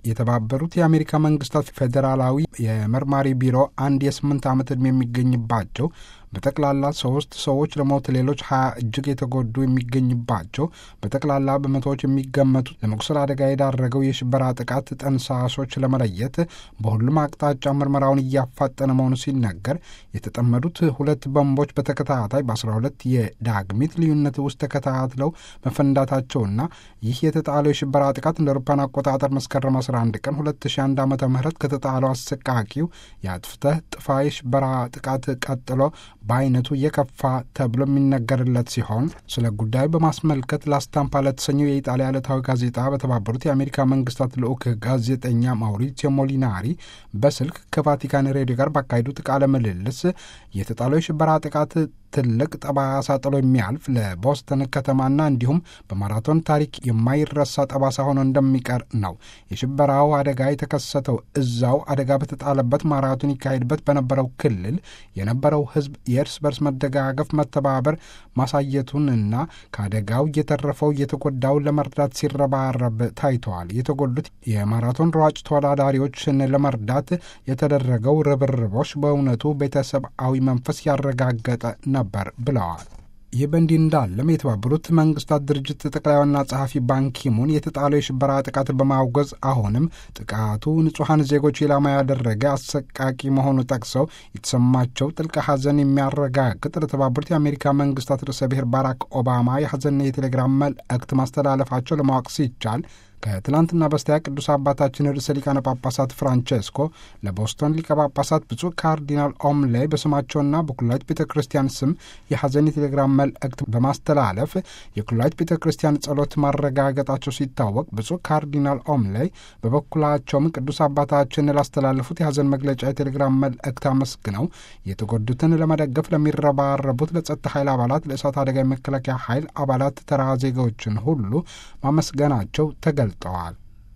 የተባበሩት የአሜሪካ መንግስታት ፌዴራላዊ የመርማሪ ቢሮ አንድ የስምንት ዓመት ዕድሜ የሚገኝባቸው በጠቅላላ ሶስት ሰዎች ለሞት ሌሎች ሀያ እጅግ የተጎዱ የሚገኝባቸው በጠቅላላ በመቶዎች የሚገመቱ ለመቁሰል አደጋ የዳረገው የሽበራ ጥቃት ጠንሳሾች ለመለየት በሁሉም አቅጣጫ ምርመራውን እያፋጠነ መሆኑ ሲነገር የተጠመዱት ሁለት ቦምቦች በተከታታይ በአስራ ሁለት የዳግሚት ልዩነት ውስጥ ተከታትለው መፈንዳታቸውና ይህ የተጣለው የሽበራ ጥቃት እንደ አውሮፓውያን አቆጣጠር መስከረም 11 ቀን 2001 ዓ ም ከተጣለው አሰቃቂው የአጥፍተህ ጥፋ የሽበራ ጥቃት ቀጥሎ በአይነቱ የከፋ ተብሎ የሚነገርለት ሲሆን ስለ ጉዳዩ በማስመልከት ላስታምፓ ለተሰኘው የኢጣሊያ ዕለታዊ ጋዜጣ በተባበሩት የአሜሪካ መንግስታት ልዑክ ጋዜጠኛ ማውሪዚዮ ሞሊናሪ በስልክ ከቫቲካን ሬዲዮ ጋር ባካሄዱት ቃለ ምልልስ የተጣለው የሽበራ ጥቃት ትልቅ ጠባሳ ጥሎ የሚያልፍ ለቦስተን ከተማና እንዲሁም በማራቶን ታሪክ የማይረሳ ጠባሳ ሆኖ እንደሚቀር ነው። የሽበራው አደጋ የተከሰተው እዛው አደጋ በተጣለበት ማራቶን ይካሄድበት በነበረው ክልል የነበረው ሕዝብ የእርስ በርስ መደጋገፍ፣ መተባበር ማሳየቱንና ከአደጋው እየተረፈው እየተጎዳው ለመርዳት ሲረባረብ ታይተዋል። የተጎዱት የማራቶን ሯጭ ተወዳዳሪዎችን ለመርዳት የተደረገው ርብርቦች በእውነቱ ቤተሰብአዊ መንፈስ ያረጋገጠ ነበር ብለዋል። ይህ በእንዲህ እንዳለም የተባበሩት መንግስታት ድርጅት ጠቅላይ ዋና ጸሐፊ ባንኪሙን የተጣለው የሽበራ ጥቃት በማውገዝ አሁንም ጥቃቱ ንጹሐን ዜጎች ኢላማ ያደረገ አሰቃቂ መሆኑ ጠቅሰው የተሰማቸው ጥልቅ ሐዘን የሚያረጋግጥ ለተባበሩት የአሜሪካ መንግስታት ርዕሰ ብሔር ባራክ ኦባማ የሐዘንና የቴሌግራም መልእክት ማስተላለፋቸው ለማወቅ ሲቻል ከትላንትና በስቲያ ቅዱስ አባታችን ርዕሰ ሊቃነ ጳጳሳት ፍራንቼስኮ ለቦስቶን ሊቀ ጳጳሳት ብፁዕ ካርዲናል ኦምሌ በስማቸውና በኩላዊት ቤተ ክርስቲያን ስም የሐዘን የቴሌግራም መልእክት በማስተላለፍ የኩላዊት ቤተ ክርስቲያን ጸሎት ማረጋገጣቸው ሲታወቅ ብፁዕ ካርዲናል ኦምሌ በበኩላቸውም ቅዱስ አባታችን ላስተላለፉት የሐዘን መግለጫ የቴሌግራም መልእክት አመስግነው የተጎዱትን ለመደገፍ ለሚረባረቡት ለጸጥታ ኃይል አባላት፣ ለእሳት አደጋ የመከላከያ ኃይል አባላት፣ ተራ ዜጋዎችን ሁሉ ማመስገናቸው ተገልጠዋል።